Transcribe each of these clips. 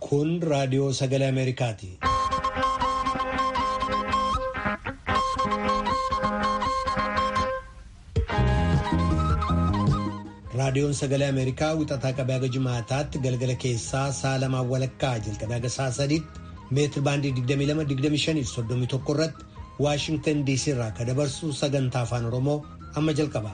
Kun raadiyoo sagalee Ameerikaati. Raadiyoon sagalee Ameerikaa wixataa qabee haga jimaataatti galgala keessaa sa'a lamaan walakkaa jalqabee haga sa'a sadiitti meetir baandii 22-25-31 irratti Waashingtan DC irraa kan dabarsu sagantaa afaan Oromoo amma jalqaba.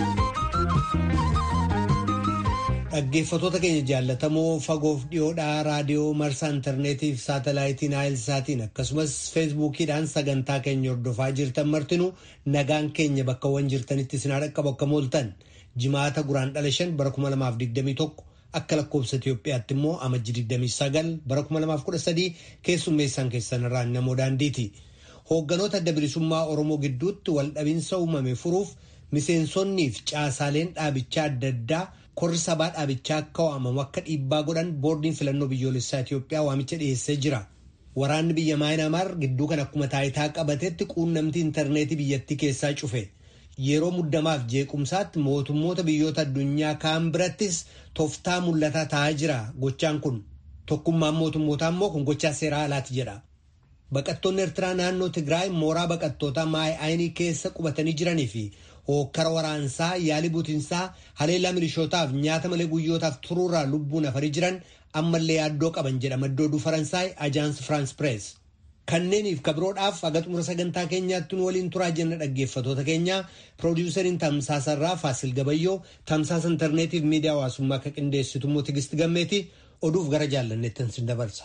Dhaggeeffattoota keenya jaallatamoo fagoof dhiyoodhaa raadiyoo marsaa intarneetiif saatalaayitiin naayilsaatiin akkasumas feesbuukiidhaan sagantaa keenya hordofaa jirtan martinuu nagaan keenya bakkawwan jirtanitti isin dhaqqabu akka mooltan jimaata guraan dhala shan bara 2021 akka lakkoofsa Itoophiyaatti immoo amajji 29 bara 2013 keessummeessaan keessan irraa namoo daandiiti. Hoogganoota adda bilisummaa Oromoo gidduutti waldhabinsa uumame furuuf miseensonniif caasaaleen dhaabichaa adda addaa korri sabaa dhaabichaa akka waamamu akka dhiibbaa godhan boordiin filannoo biyyoolessaa Itoophiyaa waamicha dhiyeessee jira. Waraanni biyya Maayinaamaar gidduu kan akkuma taayitaa qabatetti quunnamtii intarneetii biyyattii keessaa cufe. Yeroo muddamaaf jeequmsaatti mootummoota biyyoota addunyaa kaan birattis tooftaa mul'ataa ta'aa jira gochaan kun. Tokkummaan mootummootaa immoo kun gochaa seeraa alaati jedha. Baqattoonni Eertiraa naannoo Tigraay mooraa baqattootaa Maay'aayinii keessa qubatanii jiranii fi hookkara waraansaa yaalii butinsaa haleellaa milishootaaf nyaata malee guyyootaaf turuurraa lubbuun hafarii jiran ammallee yaaddoo qaban jedha madda oduu Faransaay Ajaans Firaans Pirees. Kanneeniif kabiroodhaaf haga xumura sagantaa keenyaatti nu waliin turaa jenna dhaggeeffatoota keenya piroodiwusariin tamsaasarraa Faasil Gabayyoo tamsaasa intarneetiif miidiyaa hawaasummaa akka qindeessitu immoo Tigisti Gammeeti oduuf gara jaallanneettan sin dabarsa.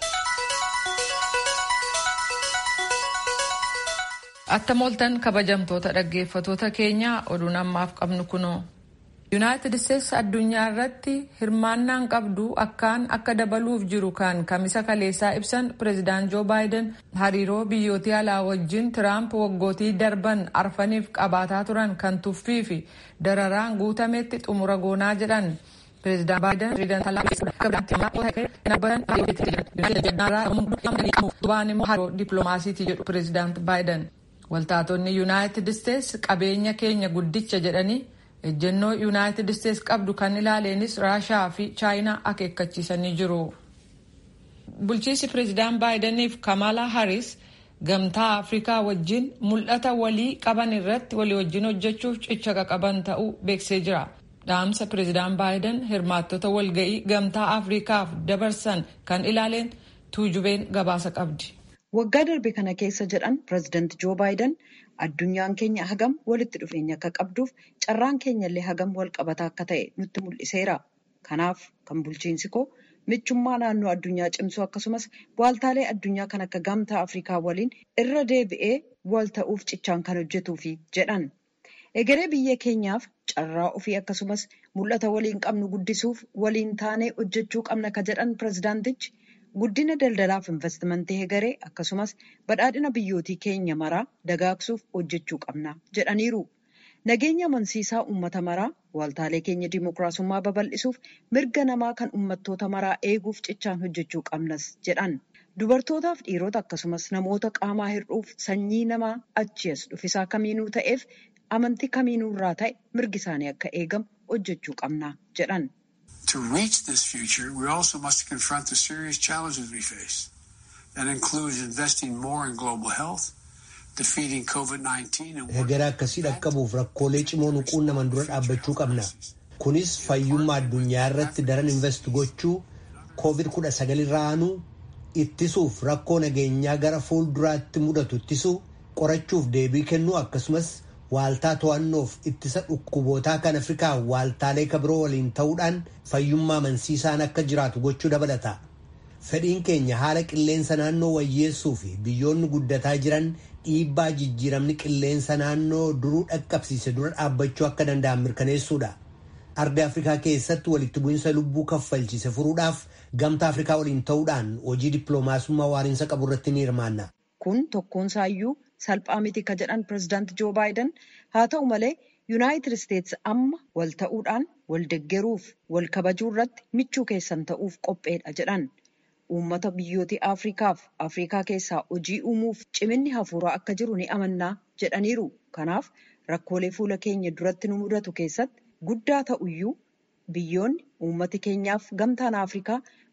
Atta mooltan kabajamtoota dhaggeeffatoota keenya oduun ammaaf qabnu kunoo. Yuunaayitid Isteetsi addunyaa irratti hirmaannaan qabdu akkaan akka dabaluuf jiru kan kamisa kaleessaa ibsan pireezidaant Joo Baayiden hariiroo biyyootii alaa wajjin Tiraamp waggootii darban arfaniif qabaataa turan kan tuffii fi dararaan guutametti xumura goonaa jedhan. Pireezidaant Baayiden dippiloomaasiiti jedhu pireezidaant Baayiden. Waltaatonni Yuunaayitid Isteetsi qabeenya keenya guddicha jedhanii ejjennoo Yuunaayitid Isteetsi qabdu kan ilaaleenis Raashaa fi Chaayinaa akeekkachiisanii jiru. Bulchiinsi pireezidaant Baayidaniif Kamala Harris gamtaa Afrikaa wajjin mul'ata walii qaban irratti walii wajjin hojjechuuf cicha qaban ta'uu beeksisee jira. Dhaamsa pireezidaant Baayiden hirmaattota walga'ii gamtaa Afrikaaf dabarsan kan ilaaleen tuujubeen gabaasa qabdi. Waggaa darbe kana keessa jedhan pireezidaant Joo Baayiden addunyaan keenya hagam walitti dhufeenya akka qabduuf carraan keenyallee hagam wal qabataa akka ta'e nutti mul'iseera. Kanaaf kan bulchiinsi koo michummaa naannoo addunyaa cimsuu akkasumas waaltaalee addunyaa kan akka gamtaa Afrikaa waliin irra deebi'ee wal ta'uuf cichaan kan hojjetuufi jedhan. Egeree biyya keenyaaf carraa ofii akkasumas mul'ata waliin qabnu guddisuuf waliin taanee hojjechuu qabna ka jedhan pireezidaantichi. Guddina daldalaaf investimentii egeree akkasumas badhaadhina biyyootii keenya maraa dagaagsuuf hojjechuu qabna jedhaniiru. Nageenya amansiisaa uummata maraa waaltaalee keenya dimookiraasummaa babal'isuuf mirga namaa kan uummattoota maraa eeguuf cichaan hojjechuu qabnas jedhan. Dubartootaaf dhiirota akkasumas namoota qaamaa hir'uuf sanyii namaa achi as dhufisaa kamiinuu ta'eef amantii kamiinuu irraa ta'e mirgi isaanii akka eegamu hojjechuu qabna jedhan. To reach this future, we also must confront the serious challenges we face. That includes investing more in global health, defeating COVID-19 and Egeree akkasii dhaqqabuuf rakkoolee cimoo nu quunnaman dura dhaabbachuu qabna. Kunis fayyummaa addunyaa irratti daran invest gochuu, COVID-19 irraa aanuu, ittisuuf rakkoo nageenyaa gara fuulduraatti mudatu ittisuu, qorachuuf deebii kennuu akkasumas Waaltaa to'annoof ittisa dhukkubootaa kan Afrikaa waaltaalee kabiroo waliin ta'uudhaan fayyummaa amansiisaan akka jiraatu gochuu dabalata. Fedhiin keenya haala qilleensa naannoo wayyeessuu fi biyyoonni guddataa jiran dhiibbaa jijjiiramni qilleensa naannoo duruu dhaqqabsiise dura dhaabbachuu akka danda'an mirkaneessuudha. Arda Afrikaa keessatti walitti bu'iinsa lubbuu kaffalchiise furuudhaaf gamtaa Afrikaa waliin ta'uudhaan hojii dippiloomaasummaa waariinsa qabu irratti ni hirmaanna. Kun tokkoonsaayyuu salphaa miti ka jedhan pireezidaant Joo Baayiden haa ta'u malee Yuunaayitid Isteetsi amma wal ta'uudhaan wal deggeruuf wal kabajuu irratti michuu keessan ta'uuf qopheedha jedhan. Uummata biyyoota Afrikaaf Afrikaa keessaa hojii uumuuf ciminni hafuuraa akka jiru ni amannaa jedhaniiru. Kanaaf rakkoolee fuula keenya duratti nu mudatu keessatti guddaa ta'uyyuu biyyoonni uummati keenyaaf gamtaan Afrikaa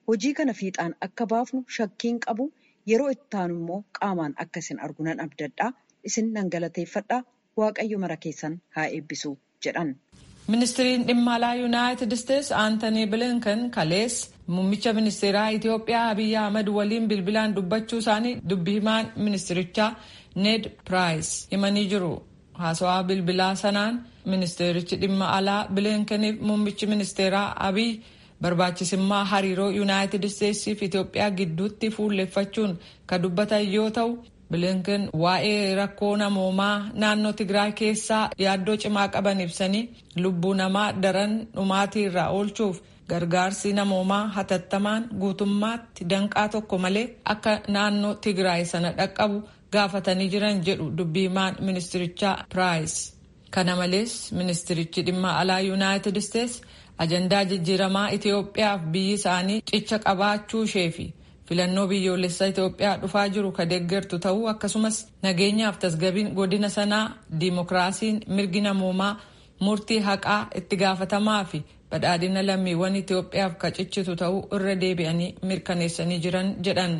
hojii kana fiixaan akka baafnu shakkiin qabu yeroo itti aanu immoo qaamaan akka isin argu nan abdadhaa isin nan galateeffadhaa waaqayyo mara keessan haa eebbisu jedhan. ministiriin dhimma alaa yuunaayitid isteets aantanii bilinkan kalees muummicha ministeeraa itiyoophiyaa abiyyi ahmad waliin bilbilaan dubbachuu isaanii dubbi himaan ministirichaa ned piraayis himanii jiru haasawaa bilbilaa sanaan ministeerichi dhimma alaa bilinkaniif muummichi ministeeraa abiyyi barbaachisummaa hariiroo yuunaayitid isteetsii fi itiyoophiyaa gidduutti fuulleffachuun ka dubbatan yoo ta'u bilinkan waa'ee rakkoo namoomaa naannoo tigraay keessaa yaaddoo cimaa qaban ibsanii lubbuu namaa daran dhumaatii irraa oolchuuf gargaarsi namoomaa hatattamaan guutummaatti danqaa tokko malee akka naannoo tigraay sana dhaqqabu gaafatanii jiran jedhu dubbii himaan ministirichaa piraayis kana malees ministirichi dhimma alaa yuunaayitid isteets ajandaa jijjiiramaa itiyoophiyaaf biyyi isaanii cicha qabaachuu ishee fi filannoo biyyoolessaa Itoophiyaa dhufaa jiru ka deeggartu ta'uu akkasumas nageenyaaf tasgabiin godina sanaa diimokiraasiin mirgi namoomaa murtii haqaa itti gaafatamaa fi badhaadhina lammiiwwan Itoophiyaaf ka ciccitu ta'uu irra deebi'anii mirkaneessanii jiran jedhan.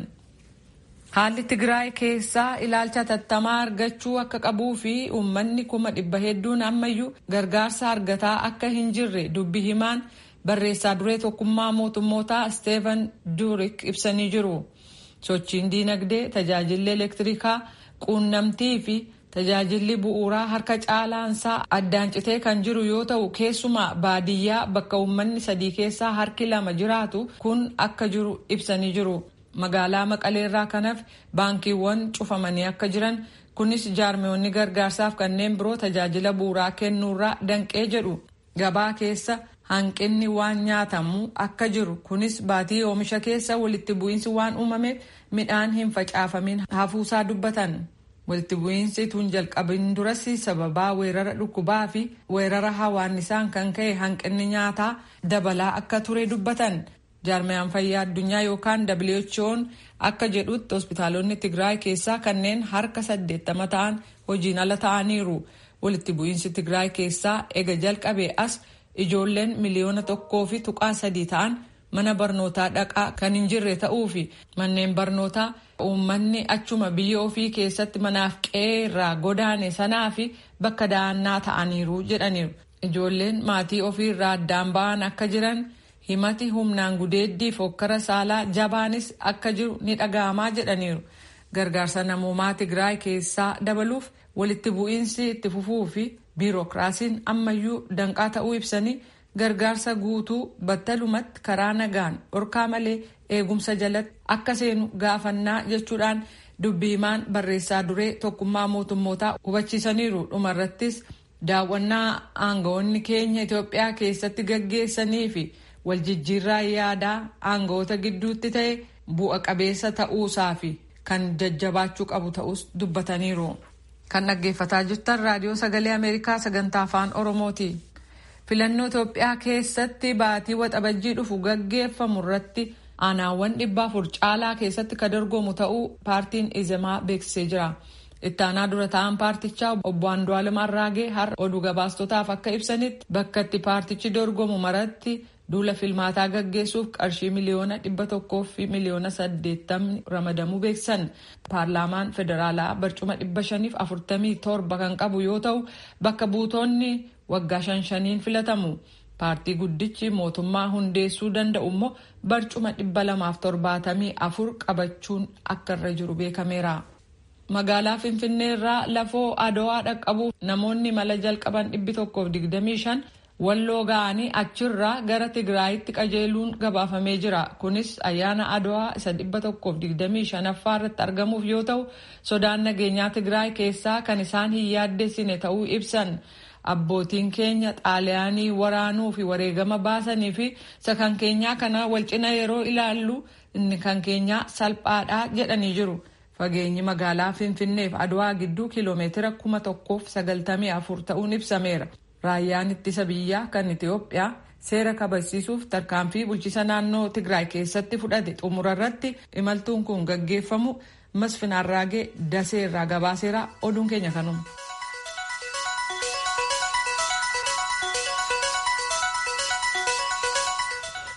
Haalli Tigraay keessaa ilaalcha tattamaa argachuu akka qabuu fi uummanni kuma dhibba hedduun ammayyuu gargaarsa argataa akka hin jirre dubbi himaan barreessaa duree tokkummaa mootummootaa Steven Duurik ibsanii jiru. Sochiin diinagdee, tajaajilli elektirikaa, quunnamtii fi tajaajilli bu'uuraa harka caalaansaa addaan citee kan jiru yoo ta'u keessumaa baadiyyaa bakka uummanni sadii keessaa harki lama jiraatu kun akka jiru ibsanii jiru. Magaalaa Maqaleerraa kanaaf baankiiwwan cufamanii akka jiran kunis jaarmiyoonni gargaarsaaf kanneen biroo tajaajila bu'uuraa kennuurraa danqee jedhu. Gabaa keessa hanqinni waan nyaatamu akka jiru kunis baatii oomisha keessa walitti bu'iinsi waan uumameef midhaan hin facaafamin hafuusaa dubbatan. Walitti bu'iinsi tun jalqabin duras sababaa weerara dhukkubaa fi weerara hawaannisaan kan ka'e hanqinni nyaataa dabalaa akka ture dubbatan. jaarmiyaan fayyaa addunyaa yookaan WHO'n akka jedhutti hospitaalonni Tigraay keessaa kanneen harka saddeettama ta'an hojiin ala ta'aniiru. Walitti bu'iinsi Tigraay keessaa ega jalqabee as ijoolleen miliyoona tokkoo fi tuqaa sadii ta'an mana barnootaa dhaqaa kan hin jirre ta'uu fi manneen barnootaa uummanni achuma biyya ofii keessatti manaaf qe'ee irraa godaane sanaa fi bakka da'annaa ta'aniiru jedhaniiru. Ijoolleen maatii ofii irraa addaan ba'an akka jiran. himati humnaan gudeeddii fokkara saalaa jabaanis akka jiru ni dhaga'amaa jedhaniiru gargaarsa namoomaa tigraay keessaa dabaluuf walitti bu'iinsi itti fufuu fi biirokiraasiin ammayyuu danqaa ta'uu ibsanii gargaarsa guutuu battalumatti karaa nagaan dhorkaa malee eegumsa jalatti akka seenu gaafannaa jechuudhaan dubbii himaan barreessaa duree tokkummaa mootummootaa hubachiisaniiru dhumarrattis daawwannaa aangawoonni keenya Itoophiyaa keessatti gaggeessanii fi waljijjiirraa yaadaa aangawoota gidduutti ta'e bu'a qabeessa ta'uusaa fi kan jajjabaachuu qabu ta'us dubbataniiru. Kan dhaggeeffataa jirtan raadiyoo sagalee Ameerikaa sagantaa afaan Oromooti. Filannoo Itoophiyaa keessatti baatii waxabajjii dhufu gaggeeffamu irratti aanaawwan dhibba afur caalaa keessatti kan dorgomu ta'uu paartiin Izemaa beeksisee jira. Ittaanaa dura ta'an paartichaa obbo Andu'aalem Arraagee har'a oduu gabaastotaaf akka ibsanitti bakka itti paartichi dorgomu maratti duula filmaataa gaggeessuuf qarshii miliyoona dhibba tokkoo fi miliyoona saddeettamni ramadamuu beeksisan paarlaamaan federaalaa barcuma dhibba shaniif afurtamii torba kan qabu yoo ta'u bakka buutonni waggaa shan shaniin filatamu paartii guddichi mootummaa hundeessuu danda'u immoo barcuma dhibba lamaaf torbaatamii afur qabachuun akka irra jiru beekameera. magaalaa finfinnee irraa lafoo adawaa dhaqqabuuf namoonni mala jalqaban dhibbi tokkoof digdamii shan walloo ga'anii achirraa gara tigraayitti qajeeluun gabaafamee jira kunis ayyaana adawaa isa dhibba tokkoof digdamii shanaffaa irratti argamuuf yoo ta'u sodaan nageenyaa tigraay keessaa kan isaan hin yaaddessine ta'uu ibsan abbootiin keenya xaaliyaanii waraanuu fi wareegama baasanii fi isa kan keenyaa kana walcina yeroo ilaallu inni kan keenyaa salphaadhaa jedhanii jiru. Fageenyi magaalaa Finfinneef Adwaa gidduu kiiloomeetira kuma tokkoof sagaltamii afur ta'uun ibsameera. Raayyaan ittisa biyyaa kan Itoophiyaa seera kabachiisuuf tarkaanfii bulchiisa naannoo Tigraay keessatti fudhate xumura irratti imaltuun kun gaggeeffamu Masfin Arraagee Dasee irraa gabaaseera oduun keenya kanuma.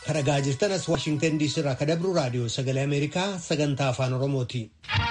Kadhagaa jirtan as Waashingtan DC irraa kadabru raadiyoo sagalee Ameerikaa sagantaa afaan Oromooti.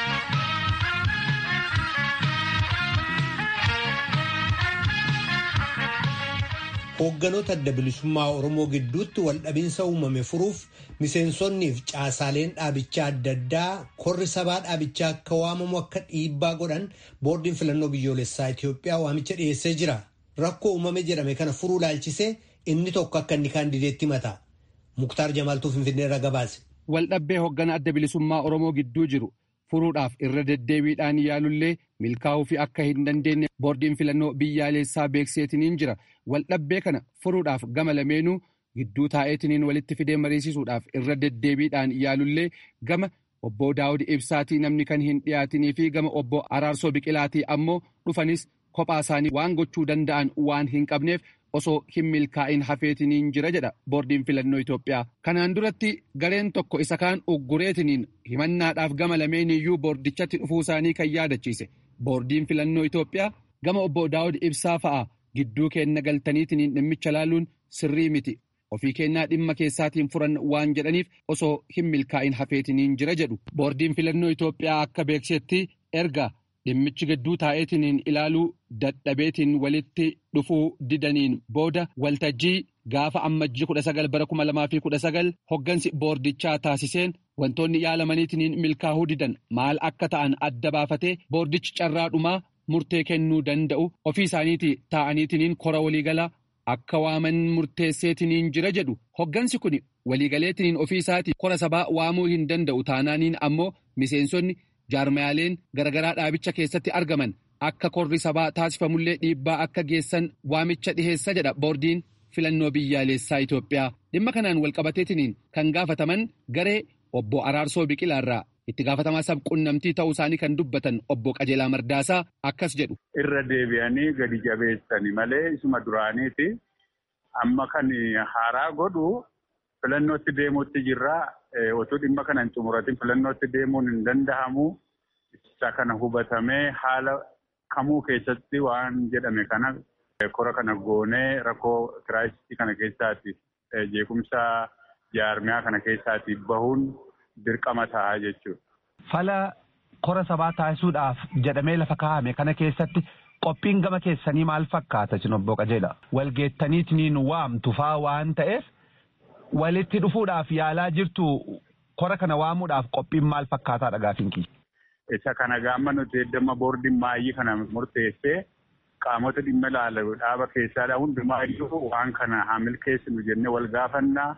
Hoogganoota adda bilisummaa Oromoo gidduutti waldhabinsa uumame furuuf miseensonniif caasaaleen dhaabichaa adda addaa korri sabaa dhaabichaa akka waamamu akka dhiibbaa godhan boordiin filannoo biyyoolessaa Itoophiyaa waamicha dhiyeessee jira. Rakkoo uumame jedhame kana furuu laalchisee inni tokko akka inni kaandideetti mata. Muktaar Jamaaltuu Finfinneerra gabaase. Waldhabbee hooggana adda bilisummaa Oromoo gidduu jiru furuudhaaf irra deddeebiidhaan yaalullee milkaa'uu fi akka hin dandeenye boordiin filannoo biyyaalessaa beekseetiniin jira. Waldhabbee kana furuudhaaf gama lameenuu gidduu taa'eetiniin walitti fidee mariisisuudhaaf irra deddeebiidhaan yaalullee gama obbo Daawud Ibsaatii namni kan hin dhiyaatinii fi gama obbo Araarsoo Biqilaatii ammoo dhufanis kophaa isaanii waan gochuu danda'an waan hin qabneef osoo hin milkaa'in hafeetiniin jira jedha boordiin filannoo Itoophiyaa. Kanaan duratti gareen tokko isa kaan uggureetiniin himannaadhaaf gama lameeniyyuu boordichatti dhufuu isaanii kan yaadachiise. Boordiin filannoo Itoophiyaa gama obbo Daawud Ibsaa fa'a gidduu keenna galtaniitiniin dhimmicha laaluun sirrii miti. Ofii kennaa dhimma keessaatiin furan waan jedhaniif osoo hin milkaa'in hafeetiniin jira jedhu. Boordiin filannoo Itoophiyaa akka beeksetti erga dhimmichi gidduu taa'eetiniin ilaaluu dadhabeetiin walitti dhufuu didaniin booda waltajjii gaafa ammajjii kudha sagal bara kuma lamaa fi kudha sagal hoggansi boordichaa taasiseen wantoonni yaalamaniitiniin milkaa'uu didan maal akka ta'an adda baafatee boordichi carraadhumaa murtee kennuu danda'u ofii isaaniitii taa'aniitiniin kora waliigalaa akka waaman murteesseetiniin jira jedhu hoggansi kun waliigaleetiniin ofii isaatii kora sabaa waamuu hin danda'u taanaaniin ammoo miseensonni jaarmayaaleen garagaraa dhaabicha keessatti argaman akka korri sabaa taasifamullee dhiibbaa akka geessan waamicha dhiheessa jedha boordiin filannoo biyyaalessaa Itoophiyaa dhimma kanaan walqabateetiniin kan gaafataman garee obbo Araarsoo Biqilaarraa itti gaafatamaa sabquunnamtii ta'uu isaanii kan dubbatan obbo Qajeelaa Mardaasaa akkas jedhu. Irra deebi'anii gadi jabeessani malee isuma duraaniiti amma kan haaraa godhu filannootti deemuutti jirra. Otoo dhimma kana hin xumuratin filannootti deemuun hin danda'amu. Isa kana hubatamee haala kamuu keessatti waan jedhame kana kora kana goonee rakkoo kiraayistii kana keessaati jeequmsa jaarmiyaa kana keessaati bahuun dirqama ta'a jechuudha. Fala kora sabaa taasisuudhaaf jedhamee lafa kaa'ame kana keessatti qophiin gama keessanii maal fakkaata sin obbo Qajeela? Walgeettaniitiin waamtu faa waan ta'eef walitti dhufuudhaaf yaalaa jirtu kora kana waamuudhaaf qophiin maal fakkaataadha gaafiin kiyya? Isa kana gaama nuti eddama boordiin maayii kana murteessee qaamota dhimma ilaalu dhaaba keessaadha hundumaa iyyuu waan kana haa milkeessinu jennee wal gaafannaa.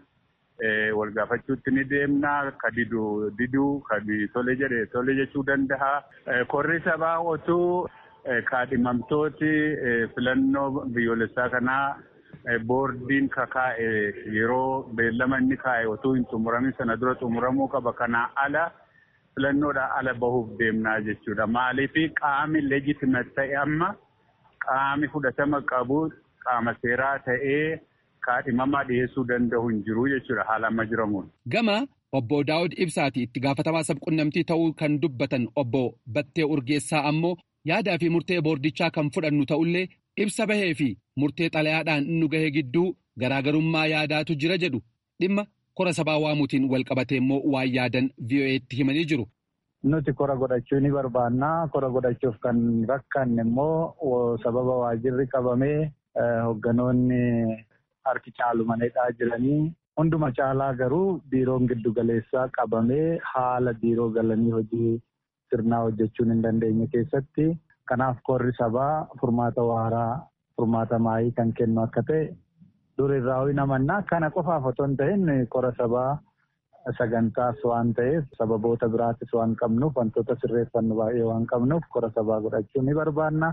Wal gaafachuutti ni deemnaa ka didu diduu kan tole jedhe tole jechuu danda'a. Korri sabaa otuu kaadhimamtooti filannoo biyyoolessaa kanaa boordiin kakaa'e yeroo beellama inni kaa'e otuu hin xumuramin sana dura xumuramuu qaba. Kanaa ala filannoodhaan ala bahuuf deemnaa jechuudha. Maaliif qaami leejitimet ta'e amma qaami fudhatama qabu qaama seeraa ta'ee. kaadhimamaa dhiyeessuu danda'u hin jiru jechuudha haala amma jiramuun. Gama obbo Daawud Ibsaati itti gaafatamaa sabquunnamtii ta'uu kan dubbatan obbo Battee Urgeessaa ammoo yaadaa fi murtee boordichaa kan fudhannu ta'ullee ibsa bahee fi murtee xalayaadhaan nu gahee gidduu garaagarummaa yaadaatu jira jedhu dhimma kora sabaa waamuutiin wal qabatee immoo waan yaadan VOA'tti himanii jiru. Nuti kora godhachuu ni barbaannaa. Kora godhachuuf kan rakkanne immoo sababa waajirri qabamee hoogganoonni harki caalumaneedhaa jiranii hunduma caalaa garuu biiroon giddu galeessaa qabamee haala biiroo galanii hojii sirnaa hojjechuun hin dandeenye keessatti kanaaf korri sabaa furmaata waaraa furmaata maayii kan kennu akka ta'e durirraa hin amannaa kana qofaaf otoo hin ta'in kora sabaa sagantaas waan ta'eef sababoota biraatis waan qabnuuf wantoota sirreeffannu baay'ee waan qabnuuf kora sabaa godhachuu ni barbaanna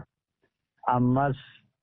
ammas.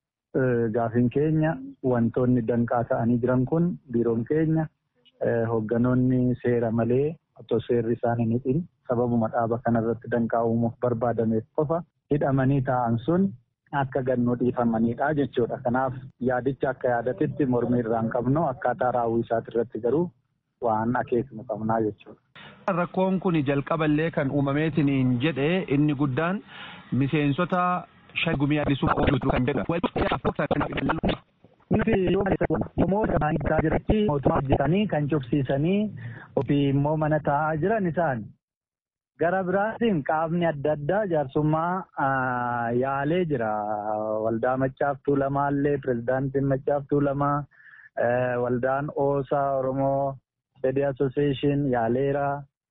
Gaafiin keenya wantoonni danqaa ta'anii jiran kun biiroon keenya hoogganoonni seera malee otoo seerri isaan hin hidhin sababuma dhaaba kanarratti danqaa uumuuf barbaadameef qofa hidhamanii taa'an sun akka gannoo dhiifamanidha jechuudha. Kanaaf yaadicha akka yaadatitti mormii irraan qabnu akkaataa raawwii isaati irratti garuu waan akeeknu qabnaa jechuudha. Rakkoon kun jalqaballee kan uumameetiin jedhe inni guddaan miseensota shan gumii addisuu ooluu kan jedhu. Nuti yoo namoota baay'ee jiranitti mootummaa hojjetanii kan cufsiisanii ofii immoo mana taa'aa jiran isaan. Gara biraatiin qaamni adda addaa jaarsummaa yaalee jira. Waldaa Maccaaf Tuulamaallee, Pireezidaantiin Maccaaf Tuulamaa, waldaan Oosaa Oromoo, Fedii Asooseeshin yaaleera.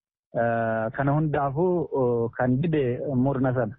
Kana hundaafuu kan dide murna sana.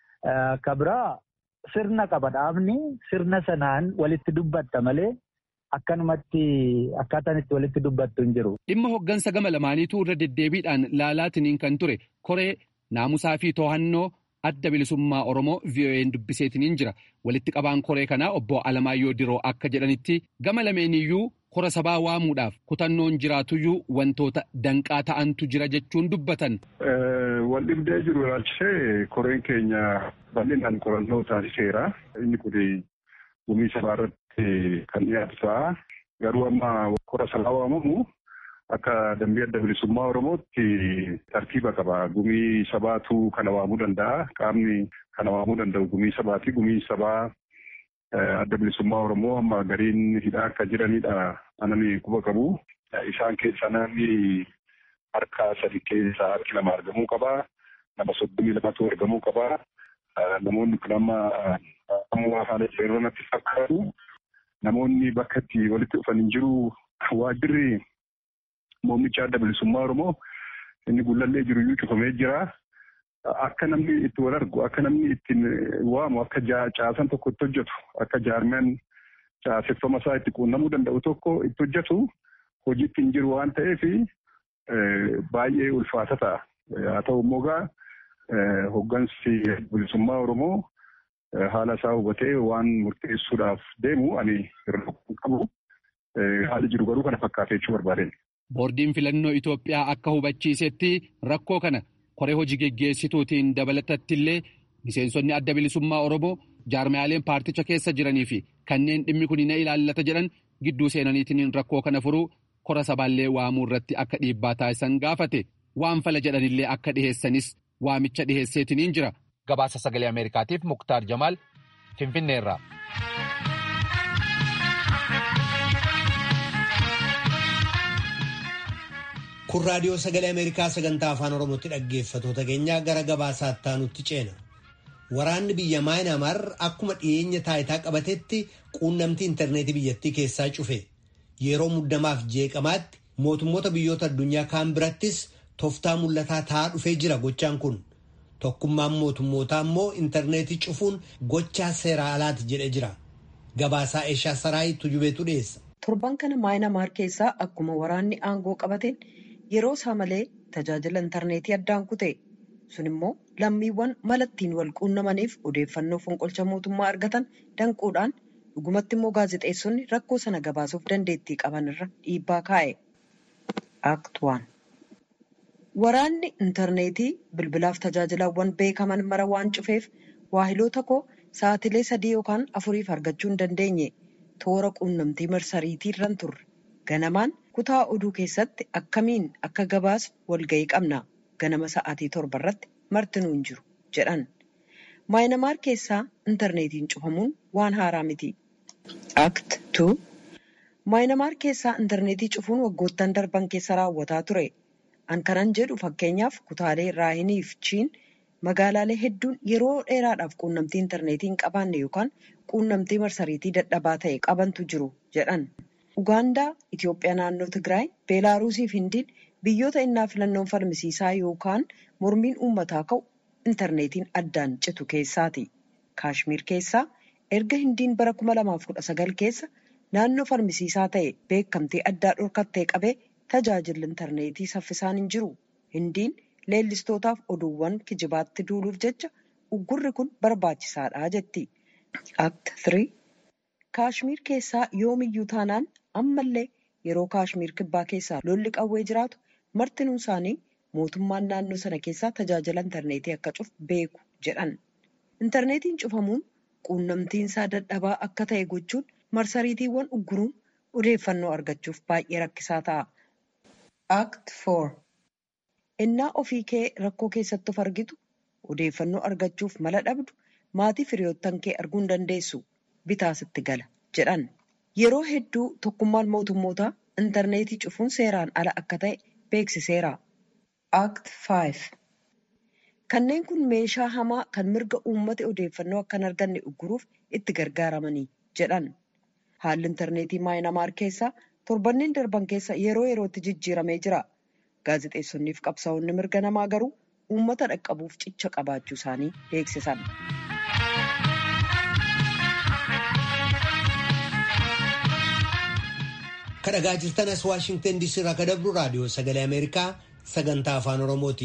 Ka biraa sirna qaba dhaabni sirna sanaan walitti dubbatta malee akkanumatti akkaataan itti walitti dubbattu hin jiru. Dhimma hoggansa gama lamaaniitu irra deddeebiidhaan laalaatiniin kan ture koree naamusaa fi to'annoo adda bilisummaa Oromoo VOA'n dubbiseetiniin jira. Walitti qabaan koree kanaa obbo Alamaayyoo Diroo akka jedhanitti gama lameeniyyuu kora sabaa waamuudhaaf kutannoon jiraatuyyuu wantoota danqaa ta'antu jira jechuun dubbatan. Wal dhibdee jiru ilaalchisee koreen keenya bal'inaan qorannoo taasiseera. Inni kun gumii sabaa irratti kan dhiyaatu ta'a. Garuu amma kora sabaa waamamu akka dambii adda bilisummaa Oromootti tartiiba qaba. Gumii sabaatu kana waamuu danda'a. Qaamni kana waamuu danda'u gumii sabaati. Gumii sabaa adda bilisummaa Oromoo amma gariin hidhaa akka jiranidha. Anani quba qabu. Isaan keessaa namni harka sadi keessaa harki lama argamuu qaba. Nama soddomii lamatu argamuu qaba. Namoonni kun amma ammoo haala jireenya natti fakkaatu. Namoonni bakka itti walitti dhufan hin jiru. Waajjirri muummicha adda bilisummaa Oromoo inni gullallee jiru iyyuu cufamee jira. Akka namni itti wal argu, akka namni ittiin waamu, akka caasan tokko itti hojjetu, akka jaarmiyaan caaseffama isaa itti quunnamuu danda'u tokko itti hojjetu hojiitti hin jiru waan ta'eef baay'ee ulfaata ta'a. Haa ta'u immoo gaa hoggansi bilisummaa Oromoo haala isaa hubatee waan murteessuudhaaf deemu ani irra qabu. Haali jiru garuu kana fakkaatee jechuu barbaadeen. Boordiin filannoo Itoophiyaa akka hubachiisetti rakkoo kana koree hojii geggeessituutiin dabalatatti illee miseensonni adda bilisummaa Oromoo jaarmiyaaleen paarticha keessa jiranii fi kanneen dhimmi kun na ilaallata jedhan gidduu seenaniitiin rakkoo kana furuu kora sabaallee waamuu irratti akka dhiibbaa taasisan gaafate waan fala jedhanillee akka dhiheessanis waamicha dhiheesseetiniin jira. Gabaasa sagalee Ameerikaatiif Muktaar Jamaal Finfinneerraa. Kun raadiyoo sagalee Ameerikaa sagantaa afaan Oromootti dhaggeeffatoota keenyaa gara gabaasaatti aanutti ceena. Waraanni biyya Maayinaamaar akkuma dhiyeenya taayitaa qabatetti quunnamtii intarneetii biyyattii keessaa cufe. Yeroo muddamaaf jeeqamaatti mootummoota biyyoota addunyaa kaan birattis tooftaa mul'ataa ta'aa dhufee jira gochaan kun. Tokkummaan mootummootaa immoo intarneetii cufuun gochaa seera alaati jedhee jira. Gabaasaa Eeshaa Saraayi Tujubeetu dhiyeessa. Torban kana Maayinaamaar keessaa akkuma waraanni aangoo qabateen yeroo isaa malee tajaajila intarneetii addaan kute. sun immoo lammiiwwan malattiin wal quunnamaniif odeeffannoo fonqolcha mootummaa argatan danquudhaan dhugumatti immoo gaazexeessonni rakkoo sana gabaasuuf dandeettii qaban irra dhiibbaa kaa'e. Aaktuwaan Waraanni intarneetii bilbilaaf tajaajilawwan beekaman mara waan cufeef waahiloota koo sa'atilee sadii yookaan afuriif argachuu hin dandeenye toora quunnamtii marsariitii irran turre. Ganamaan kutaa oduu keessatti akkamiin akka gabaas walga'ii qabna. ganama sa'aatii torba irratti martinuu hin jiru jedhan. Maayinamaar keessaa intarneetiin cufamuun waan haaraa miti. Act 2 Maayinamaar keessaa intarneetii cufuun waggoottan darban keessa raawwataa ture. An kanan jedhu fakkeenyaaf kutaalee Raayinii fi Chiin magaalaalee hedduun yeroo dheeraadhaaf quunnamtii intarneetii hin qabaanne yookaan quunnamtii marsariitii dadhabaa ta'e qabantu jiru jedhan. Ugaandaa, Itoophiyaa naannoo Tigraay, Beelaaruusii fi Hindiin biyyoota innaa filannoon falmisiisaa yookaan mormiin uummataa ka'u intarneetiin addaan citu keessaati. Kaashmiir keessaa erga Hindiin bara 2019 keessa naannoo falmisiisaa ta'e beekamtii addaa dhorkattee qabee tajaajilli intarneetii saffisaan hin jiru. Hindiin leellistootaaf oduuwwan kijibaatti duuluuf jecha uggurri kun barbaachisaadha jetti. Act 3 Kaashmiir keessaa yoomiyyuu taanaan ammallee yeroo Kaashmiir kibbaa keessaa lolli qawwee jiraatu martinuun isaanii mootummaan naannoo sana keessaa tajaajila intarneetii akka cufu beeku jedhan. Intarneetiin cufamuun quunnamtiinsaa dadhabaa akka ta'e gochuun marsariitiiwwan ugguruun odeeffannoo argachuuf baay'ee rakkisaa ta'a. Act 4 Innaa ofii kee rakkoo keessatti of argitu odeeffannoo argachuuf mala dhabdu maatii firiyoottan kee arguu hin dandeessu bitaa sitti gala jedhan. Yeroo hedduu tokkummaan mootummootaa intarneetii cufuun seeraan ala akka ta'e beeksiseera. Act 5 Kanneen kun meeshaa hamaa kan mirga uummata odeeffannoo akka hin arganne ugguruuf itti gargaaramanii jedhan. Haalli intarneetii maayinamaar keessaa torbanneen darban keessa yeroo yerootti jijjiiramee jira. Gaazexeessonnii fi qabsaa'onni mirga namaa garuu uummata dhaqqabuuf cicha qabaachuu isaanii beeksisan. kadhagaa jirtan as waashingtan diisii irraa kadabru raadiyoo sagalee ameerikaa sagantaa afaan oromooti.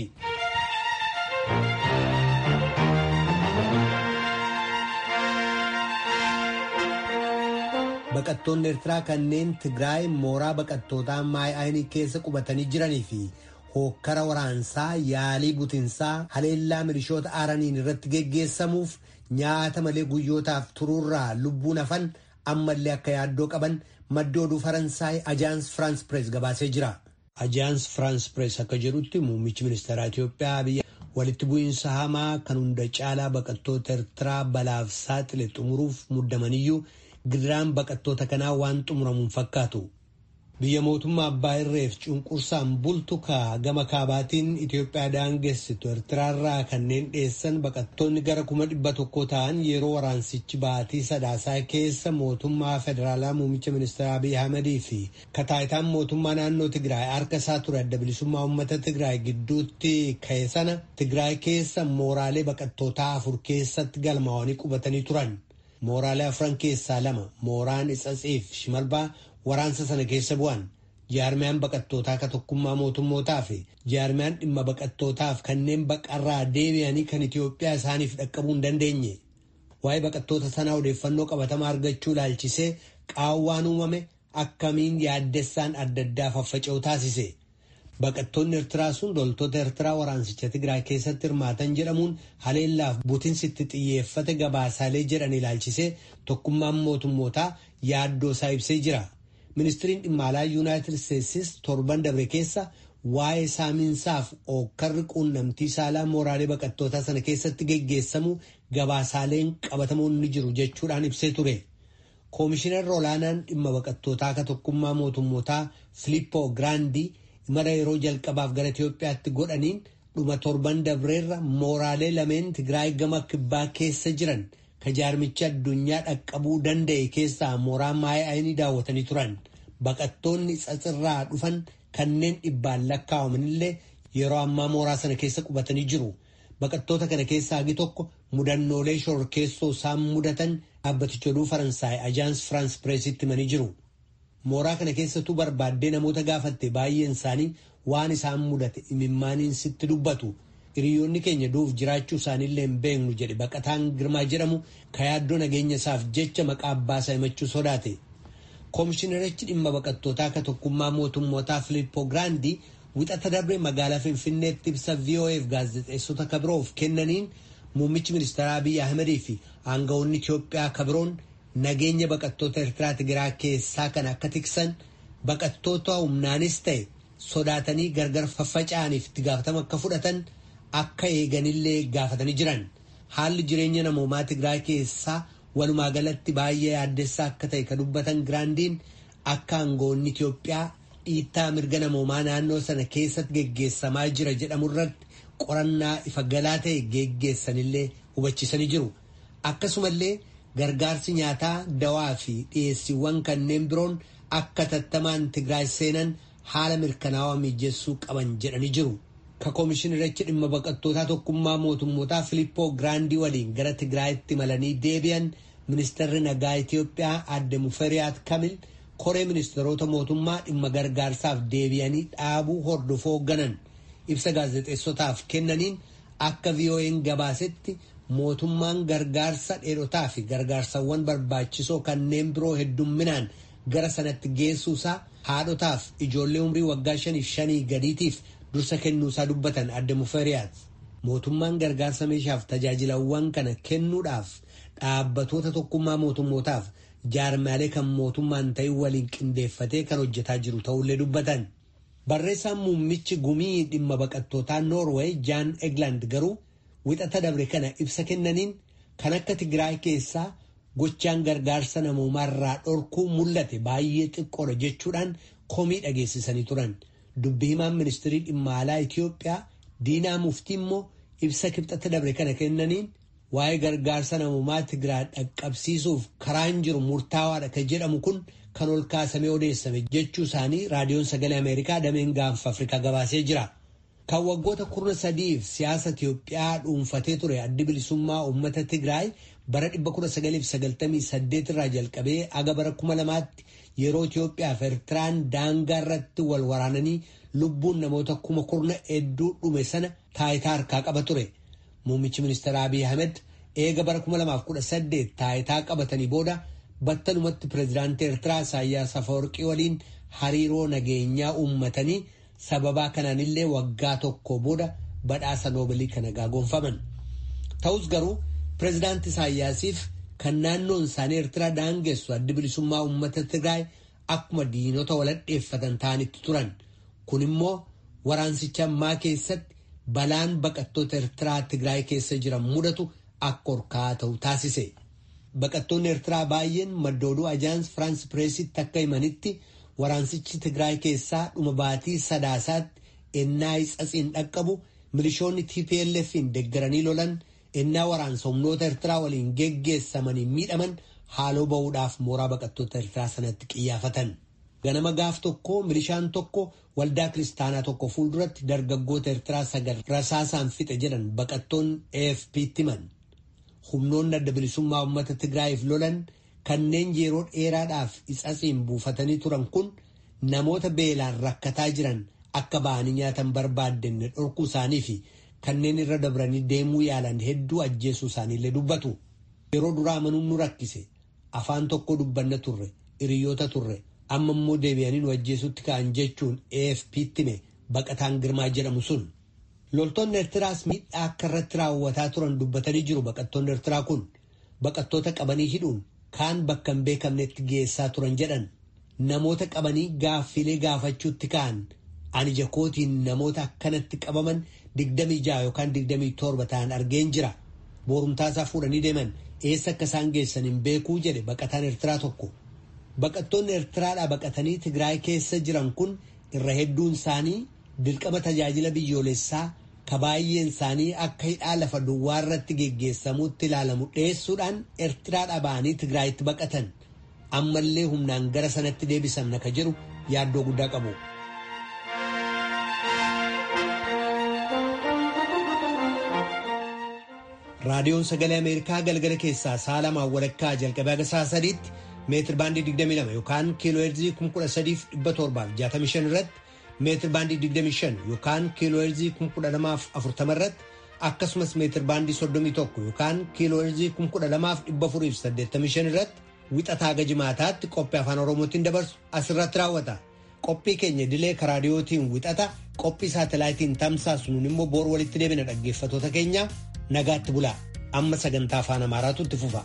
baqattoonni eertiraa kanneen tigraay mooraa baqattootaa maay'aayinii keessa qubatanii jiranii fi hookkara waraansaa yaalii butinsaa haleellaa milishoota aaraniin irratti geggeessamuuf nyaata malee guyyootaaf turuurraa lubbuun hafan ammallee akka yaaddoo qaban maddi oduu faransaay ajaans firaans pirees gabaasee jira. ajaans firaans pirees akka jedhutti muummichi ministeeraa Itiyoophiyaa biyya walitti bu'iinsa hamaa kan hunda caalaa baqattoota eertiraa balaaf saaxile xumuruuf muddamaniyyuu gidiraan baqattoota kanaa waan xumuramuun fakkaatu. biyya mootummaa abbaa irreef cunqursaan bultu kaa gama kaabaatiin Itiyoophiyaa daangessitu Eertiraarraa kanneen dhiyeessan baqattoonni gara kuma dhibba tokko ta'an yeroo waraansichi baatii sadaasaa keessa mootummaa federaalaa muummicha ministeera Abiy Ahmedii fi kataayitaan mootummaa naannoo Tigraay harka isaa ture adda bilisummaa uummata Tigraay gidduutti ka'e sana Tigraay keessa mooraalee baqattootaa afur keessatti galmaa'anii qubatanii turan. Mooraalee afran keessaa lama mooraan Itsatsiif Shimalbaa waraansa sana keessa bu'an jaarmiyaan baqattootaa ka tokkummaa mootummootaa fi jaarmiyaan dhimma baqattootaaf kanneen baqarraa deebi'anii kan Itiyoophiyaa isaaniif dhaqqabuu hin dandeenye. Waa'ee baqattoota sanaa odeeffannoo qabatamaa argachuu ilaalchisee qaawwaan uumame akkamiin yaaddessaan adda addaa faffaca'u taasise. Baqattoonni Eertiraa sun loltoota Eertiraa waraansicha Tigraay keessatti hirmaatan jedhamuun haleellaaf butinsitti xiyyeeffate gabaasaalee jedhan ilaalchisee tokkummaan mootummootaa yaaddoo isaa ibsee jira. Ministiriin dhimma alaa Yuunaayitid Isteetsis torban dabre keessa waa'ee saamiinsaaf ookkarri quunnamtii saalaa mooraalee baqattootaa sana keessatti geggeessamu gabaasaaleen qabatamuun ni jiru jechuudhaan ibsee ture. Koomishinarri olaanaan dhimma baqattootaa ka tokkummaa mootummootaa Filippoo Giraandii imala yeroo jalqabaaf gara Itiyoophiyaatti godhaniin dhuma torban dabreerra mooraalee lameen Tigraay gama kibbaa keessa jiran ka jaarmicha addunyaa dhaqqabuu danda'e keessaa mooraa maay'aayinii daawwatanii turan. Baqattoonni tsatsirraa dhufan kanneen dhibbaan lakkaa'amanillee yeroo ammaa mooraa sana keessa qubatanii jiru. Baqattoota kana keessaa hagi tokko mudannoolee shororkeessoo isaan mudatan dhaabbaticha oduu Faransaay Ajaans Firaans Pireesitti himanii jiru. Mooraa kana keessattuu barbaaddee namoota gaafatte baay'een isaanii waan isaan mudate imimmaaniin sitti dubbatu. hiriyoonni keenya duuf jiraachuu isaaniillee hin beeknu jedhe baqataan girmaa jedhamu ka yaaddoo nageenya isaaf jecha maqaa abbaasaa himachuu sodaate. Koomishinarichi dhimma baqattootaa ka tokkummaa mootummootaa Filippoo Giraandii wixata darbe magaalaa Finfinneetti ibsa VOAf gaazexeessota kabiroof kennaniin muummichi ministeeraa Abiy Ahmedii fi aangawoonni Itiyoophiyaa kabiroon nageenya baqattoota Eertiraa Tigiraa keessaa kan akka tiksan baqattoota humnaanis ta'e sodaatanii gargar faffaca'aniif itti gaafatama akka fudhatan akka eeganillee gaafatanii jiran haalli jireenya namoomaa Tigraay keessaa walumaa galatti baay'ee yaaddessaa akka ta'e ka dubbatan giraandiin akka aangawoonni Itiyoophiyaa dhiittaa mirga namoomaa naannoo sana keessatti geggeessamaa jira jedhamu irratti qorannaa ifa galaa ta'e geggeessanillee hubachiisanii jiru. Akkasumallee gargaarsi nyaataa dawaa fi dhiyeessiiwwan kanneen biroon akka tattamaan Tigraay seenan haala mirkanaawaa mijeessuu qaban jedhanii jiru. Ka koomishinarichi dhimma baqattootaa tokkummaa mootummootaa Filippoo Giraandii waliin gara Tigraayitti imalanii deebi'an ministeerri nagaa Itiyoophiyaa adde Muferiyaat Kamil koree ministeerota mootummaa dhimma gargaarsaaf deebi'anii dhaabuu hordofuu hoogganan ibsa gaazexeessotaaf kennaniin akka VOA'n gabaasetti mootummaan gargaarsa dheerotaa fi gargaarsawwan barbaachisoo kanneen biroo heddumminaan gara sanatti geessuusaa haadhotaaf ijoollee umrii waggaa shaniif shanii gadiitiif dursa kennuusaa dubbatan adde muferiyaat mootummaan gargaarsa meeshaaf tajaajilawwan kana kennuudhaaf dhaabbatoota tokkummaa mootummootaaf jaarmaalee kan mootummaan ta'in waliin qindeeffatee kan hojjetaa jiru ta'ullee dubbatan. Barreessaan muummichi gumii dhimma baqattootaa Noorweey Jaan Egland garuu wixata dabre kana ibsa kennaniin kan akka Tigraay keessaa gochaan gargaarsa namoomaarraa dhorkuu mul'ate baay'ee xiqqoodha jechuudhaan komii dhageessisanii turan. Dubbi himaan ministirii dhimma alaa Itoophiyaa Diinaa Muftii immoo ibsa kibxata dabre kana kennaniin waa'ee gargaarsa namoomaa Tigraay dhaqqabsiisuuf karaan jiru murtaawaadha kan jedhamu kun kan ol kaasamee odeessame jechuu isaanii raadiyoon sagalee Ameerikaa dameen gaanfa Afrikaa gabaasee jira. Kan waggoota kurna sadiif siyaasa Itiyoophiyaa dhuunfatee ture addi bilisummaa uummata Tigraay bara 1998 irraa jalqabee aga bara 2000tti yeroo Itiyoophiyaa fi Eertiraan daangaa irratti wal waraananii lubbuun namoota kuma kurna hedduu dhume sana taayitaa harkaa qaba ture. Muummichi ministeera Abiy Ahmed eega bara 2018 taayitaa qabatanii booda battalumatti pireezidaantii Eertiraa Isaayyaas Afawarqii waliin hariiroo nageenyaa uummatanii sababaa kanaanillee waggaa tokko booda badhaasa noobilii kana gaagonfaman. Ta'us garuu pireezidaantii Isaayyaasiif kan naannoon isaanii Eertiraa daangessu addi bilisummaa uummata Tigraay akkuma diinota waladheeffatan ta'anitti turan. Kun immoo waraansicha ammaa keessatti balaan baqattoota Eertiraa Tigraay keessa jiran mudatu akka horkaa ta'u taasise. Baqattoonni Eertiraa baay'een maddooduu ajaans Firaans Pireesitti akka himanitti waraansichi Tigraay keessaa dhuma baatii sadaasaatti ennaa ixaxiin dhaqqabu milishoonni TPLF'n deeggaranii lolan ennaa waraansa humnoota Eertiraa waliin geggeessamanii miidhaman haaloo ba'uudhaaf mooraa baqattoota Eertiraa sanatti qiyyaafatan. Ganama gaaf tokko milishaan tokko waldaa kiristaanaa tokko fuulduratti dargaggoota Eertiraa sagal rasaasaan fixe jedhan baqattoonni AFP'tti himan. Humnoonni adda bilisummaa uummata Tigraayiif lolan kanneen yeroo dheeraadhaaf ixaxiin buufatanii turan kun namoota beelaan rakkataa jiran akka ba'anii nyaatan barbaaddanne dhorkuu isaanii fi kanneen irra dabranii deemuu yaalan hedduu ajjeesuu isaaniillee dubbatu. Yeroo duraa amanuun nu rakkise afaan tokko dubbanna turre hiriyoota turre amma immoo deebi'anii nu ajjeesutti ka'an jechuun AFP'tti hime baqataan girmaa jedhamu sun. Loltoonni Eertiraas miidhaa akka irratti raawwataa turan dubbatanii jiru baqattoonni Eertiraa kun baqattoota qabanii hidhuun kaan bakka hin beekamnetti geessaa turan jedhan namoota qabanii gaaffilee gaafachuutti ka'an ani jakootiin namoota akkanatti qabaman digdamii ja'a yookaan digdamii torba ta'an argeen jira boorumtaasaa fuudhanii deeman eessa akka isaan geessan hin beekuu jedhe baqataan Eertiraa tokko. Baqattoonni Eertiraadhaa baqatanii Tigraay keessa jiran kun irra hedduun isaanii dirqama tajaajila biyyoolessaa ka baay'een isaanii akka hidhaa lafa duwwaa irratti geggeessamuutti ilaalamu dhiyeessuudhaan Eertiraadhaa ba'anii Tigraayitti baqatan ammallee humnaan gara sanatti deebisamna ka jedhu yaaddoo guddaa qabu. Raadiyoon Sagalee Ameerikaa galgala keessaa sa'a lamaan walakkaa jalqabee haga sa'a sadiitti meetir baandii 22 yookaan kiiloo heerzii 13,765 irratti meetir baandii 25 yookaan kiiloo heerzii 1240 irratti akkasumas meetir baandii 31 yookaan kiiloo heerzii 12,485 irratti wixataa haga jimaataatti qophii afaan oromootiin dabarsu asirratti raawwata. Qophii keenya dilee karaadiyootiin wixata qophii saatalaayitiin tamsaasnuun immoo boor walitti deebina dhaggeeffatoota keenya nagaatti bulaa amma sagantaa afaan amaaraatu itti fufa.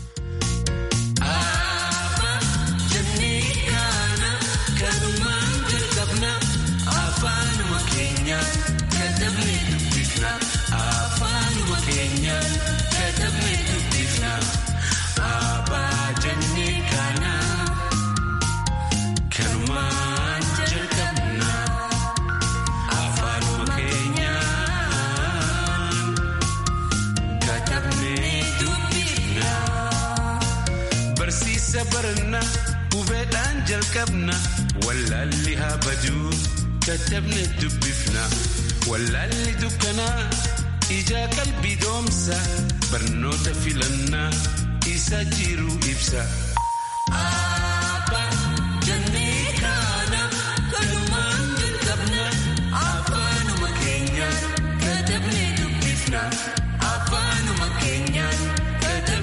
barna hubeedhaan jalqabna wallaalli haa baduu katabne dubbifna wallaalli dukkanaa ijaa qalbii doomsa barnoota filannaa isa jiru ibsa.